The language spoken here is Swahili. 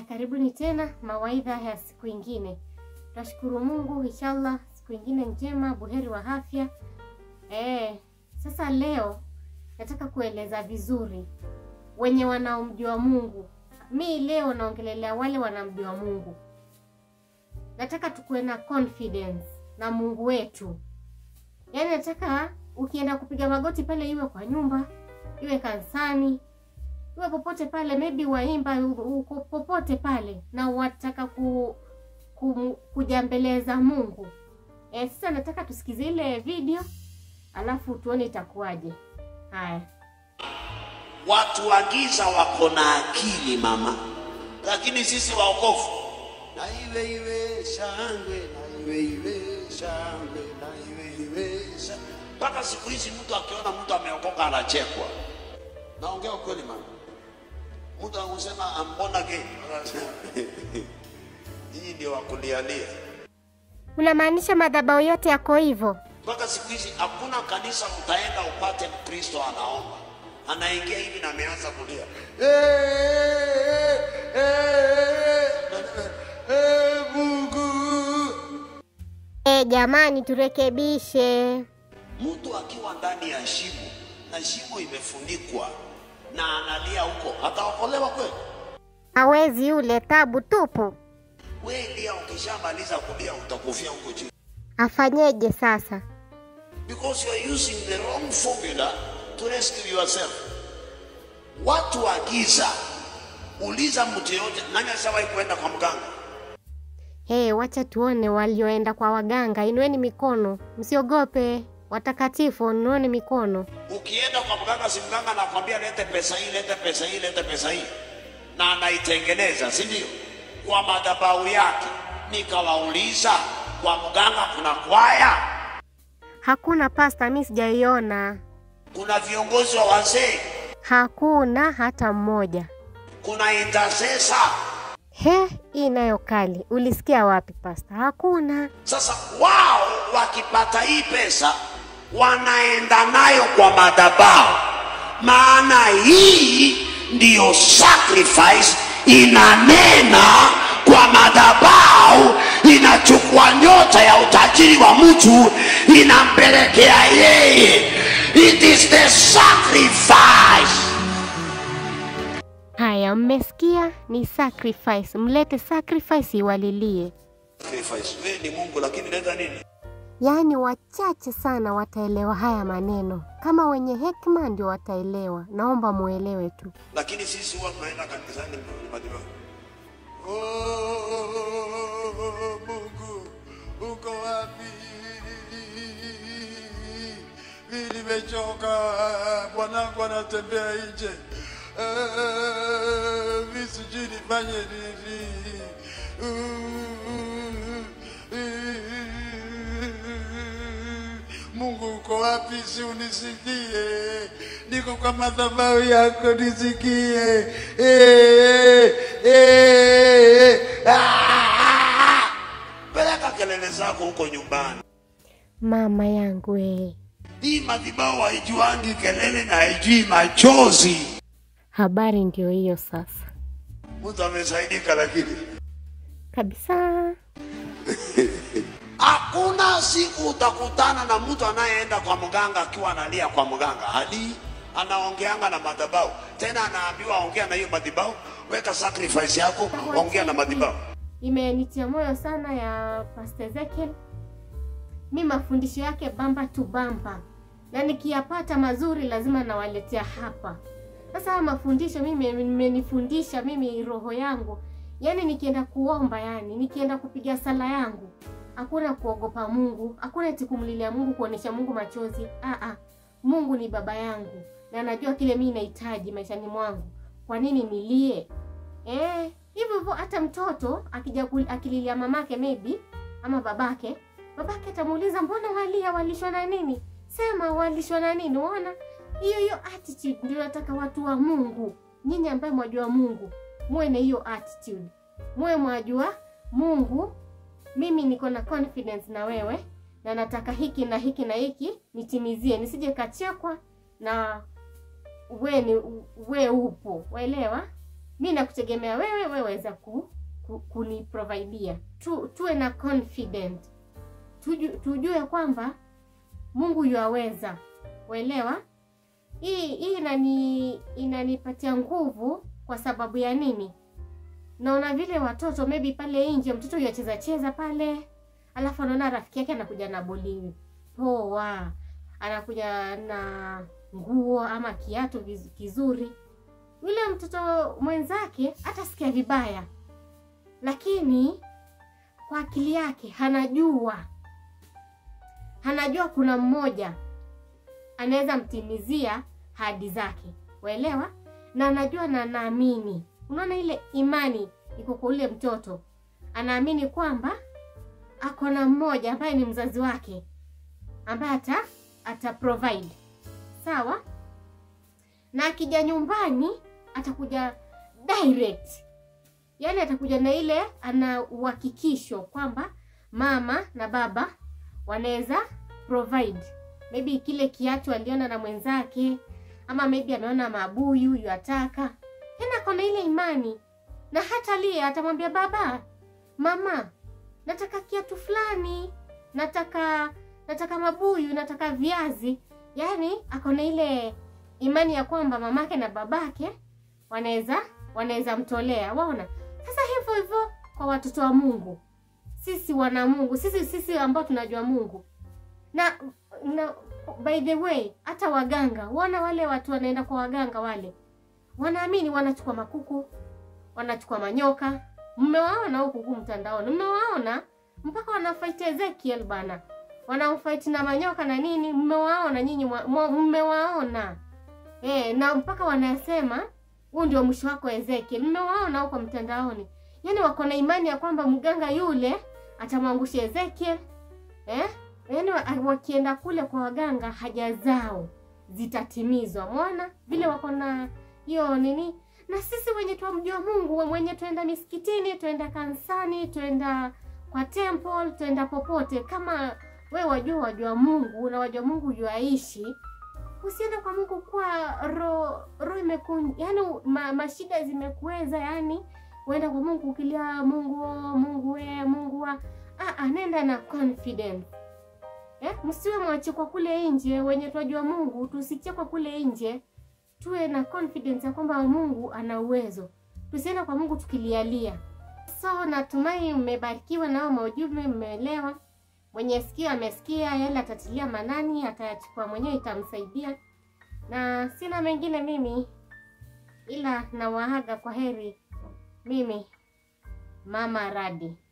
karibuni tena mawaidha ya siku ingine. Tunashukuru Mungu, inshallah siku ingine njema, buheri wa afya. Eh, sasa leo nataka kueleza vizuri wenye wanaomjua Mungu. Mi leo naongelelea wale wanamjua Mungu. Nataka tukuwe na confidence na Mungu wetu. Yaani nataka ukienda kupiga magoti pale, iwe kwa nyumba, iwe kanisani, iwe popote pale, maybe waimba uko popote pale, na wataka ku, ku, kuja mbele za Mungu. E, sasa nataka tusikize ile video alafu tuone itakuwaje. Haya. Watu wa giza wako na akili mama, lakini sisi waokofu na iwe iwe shangwe na iwe iwe shangwe na iwe iwe shangwe. Mpaka siku hizi mtu akiona mtu ameokoka anachekwa. Naongea ukweli mama, mtu anasema ambona gay, nyinyi ndio wakulialia. Unamaanisha madhabahu yote yako hivyo? Mpaka siku hizi hakuna kanisa utaenda upate Mkristo anaomba anaingia hivi na ameanza kulia "Eh, eh, eh, eh, Mungu. E, jamani turekebishe. Mtu akiwa ndani ya shimo na shimo imefunikwa na analia huko, ataokolewa kweli? Hawezi yule, tabu tupu. We lia, ukishamaliza kulia utakufia huko chini, Afanyeje sasa? because you are using the wrong formula to rescue yourself. Watu wa giza, uliza mtu yoyote, nani ashawahi kwenda kwa mganga? Hey, wacha tuone walioenda kwa waganga. Inueni mikono, msiogope. Watakatifu, inueni mikono. Ukienda kwa mganga, si mganga anakwambia lete pesa hii, lete pesa hii, lete pesa hii, na anaitengeneza, si ndio? Kwa madhabahu yake. Nikawauliza, kwa mganga kuna kwaya, Hakuna pasta, mi sijaiona. kuna viongozi wa wazee, Hakuna hata mmoja. kuna intercessor. He, hii nayo kali. Ulisikia wapi pasta? Hakuna. Sasa wao wakipata hii pesa wanaenda nayo kwa madhabahu, maana hii ndiyo sacrifice inanena kwa madhabahu, inachukua nyota ya utajiri wa mtu inampelekea yeye. It is the sacrifice. Haya, mmesikia? Ni sacrifice. Mlete sacrifice iwalilie. Sacrifice. Wewe ni Mungu lakini leta nini? Yaani wachache sana wataelewa haya maneno. Kama wenye hekima ndio wataelewa. Naomba muelewe tu. lakini sisi huwa tunaenda kanisani madhabahu. Oh, Mungu uko wapi? Mimi nimechoka, bwanangu anatembea nje, Eh, mimi sijui nifanye nini. Mungu uko wapi? Si unisikie, niko kwa madhabahu yako, nisikie. Eh, eh, ah! Peleka kelele zako huko nyumbani. Mama yangu eh. Hii madhabahu haijuangi kelele na haijui machozi. Habari ndio hiyo sasa. Mtu amesaidika, lakini Kabisa. hakuna siku utakutana na mtu anayeenda kwa mganga akiwa analia kwa mganga. Hali anaongeanga na madhabahu, tena anaambiwa ongea na hiyo madhabahu, weka sacrifice yako, ongea na madhabahu. Imenitia moyo sana ya Pastor Ezekiel. Mi mafundisho yake bamba tu bamba, na nikiyapata mazuri lazima nawaletea hapa. Sasa haya mafundisho mimi imenifundisha mimi roho yangu, yaani nikienda kuomba, yani nikienda kupiga sala yangu, hakuna kuogopa Mungu, hakuna eti kumlilia Mungu, kuonesha Mungu machozi. Aa, Mungu ni baba yangu na anajua kile mimi nahitaji maishani mwangu. Kwa nini nilie? Eh, hivyo hivyo hata mtoto akija kul- akililia mamake maybe ama babake, babake atamuuliza mbona walia, walishwa na nini? Sema walishwa na nini? Unaona, hiyo hiyo attitude ndio nataka watu wa Mungu, nyinyi ambaye mwajua Mungu, muwe na hiyo attitude, muwe mwajua Mungu. Mimi niko na confidence na wewe na nataka hiki na hiki na hiki nitimizie, nisije kachekwa na we ni we upo, waelewa? mi nakutegemea wewe, wewe waweza ku, ku, kuniprovidia. Tu, tuwe na confident, Tuju, tujue kwamba Mungu yuaweza, uelewa. Hii hii inani inanipatia nguvu kwa sababu ya nini? Naona vile watoto maybe pale nje, mtoto yacheza cheza pale, alafu anaona rafiki yake anakuja na boli poa, anakuja na nguo ama kiatu viz- kizuri, yule mtoto mwenzake atasikia vibaya, lakini kwa akili yake anajua anajua kuna mmoja anaweza mtimizia hadi zake, waelewa, na anajua na anaamini. Unaona ile imani iko kwa ule mtoto, anaamini kwamba ako na mmoja ambaye ni mzazi wake ambaye ata ata provide sawa, na akija nyumbani atakuja direct, yaani atakuja na ile ana uhakikisho kwamba mama na baba wanaweza provide maybe kile kiatu aliona na mwenzake, ama maybe ameona mabuyu yuataka, tena kona ile imani, na hata lie atamwambia baba, mama, nataka kiatu fulani, nataka nataka mabuyu, nataka viazi. Yaani akona ile imani ya kwamba mamake na babake wanaweza wanaweza mtolea. Waona sasa, hivyo hivyo kwa watoto wa Mungu, sisi wana Mungu, sisi sisi ambao tunajua Mungu na na by the way, hata waganga wana wale watu wanaenda kwa waganga wale, wanaamini wanachukua makuku, wanachukua manyoka. Mmewaona huku huku mtandaoni, mmewaona mpaka wanafight Ezekiel bana, wanamfight na manyoka na nini. Mmewaona nyinyi, mwa- mwa- mmewaona eh, na mpaka wanasema huu ndio mwisho wako Ezekiel. Mmewaona huko mtandaoni, yaani wako na imani ya kwamba mganga yule atamwangusha Ezekiel eh? Yaani wa- wakienda kule kwa waganga haja zao zitatimizwa. Mwana vile wako na hiyo nini, na sisi wenye twamjua Mungu, mwenye twenda misikitini, twenda kanisani, twenda kwa temple, twenda popote, kama we wajua wajua Mungu na wajua Mungu yuaishi, usiende kwa Mungu kwa roho roho imeku yani ma, mashida zimekuweza, yani uenda kwa Mungu ukilia Mungu oh, Mungu we Mungu wa ah, ah, nenda na confidence Eh, msiwe mwache kwa kule nje, wenye twajua Mungu tusiche kwa kule nje, tuwe na confidence ya kwamba Mungu ana uwezo. Tusiende kwa Mungu tukilialia. So natumai mmebarikiwa nao maujumbe, mmeelewa. Mwenye sikio amesikia, yale atatilia manani, atayachukua mwenyewe, itamsaidia. Na sina mengine mimi, ila nawaaga kwa heri. Mimi Mama Radi.